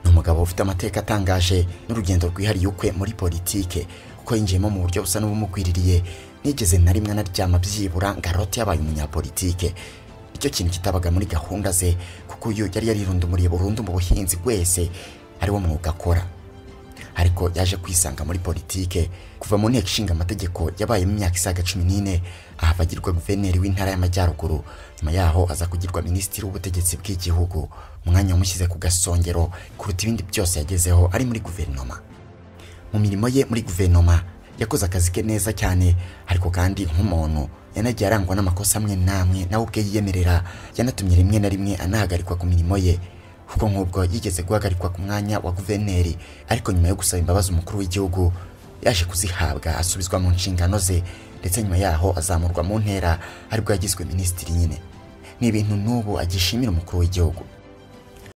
umugabo ufite amateka atangaje n'urugendo rwihariye ukwe muri politike ko yinjiyemo mu buryo busa n'ubumukwiririye nigeze na rimwe anaryama byibura ngo arote yabaye umunyapolitike icyo kintu kitabaga muri gahunda ze kuko uyu yari yarirundumuriye burundu mu buhinzi bwese ariwo mwuga akora ariko yaje kwisanga muri politike kuva mu nteko ishinga amategeko yabayemo imyaka isaga cumi n'ine ahava agirwa guverineri w'intara y'amajyaruguru nyuma yaho aza kugirwa minisitiri w'ubutegetsi bw'igihugu umwanya wamushyize ku gasongero kuruta ibindi byose yagezeho ari muri guverinoma mu mirimo ye muri guverinoma yakoze akazi ke neza cyane ariko kandi nk'umuntu yanagiye arangwa n'amakosa amwe n'amwe nawe ubwe yiyemerera yanatumye rimwe na rimwe anahagarikwa ku mirimo ye kuko nk'ubwo yigeze guhagarikwa ku mwanya wa guverineri ariko nyuma yo gusaba imbabazi umukuru w'igihugu yaje kuzihabwa asubizwa mu nshingano ze ndetse nyuma yaho azamurwa mu ntera aribwo yagizwe minisitiri nyine ni ibintu n'ubu agishimira umukuru w'igihugu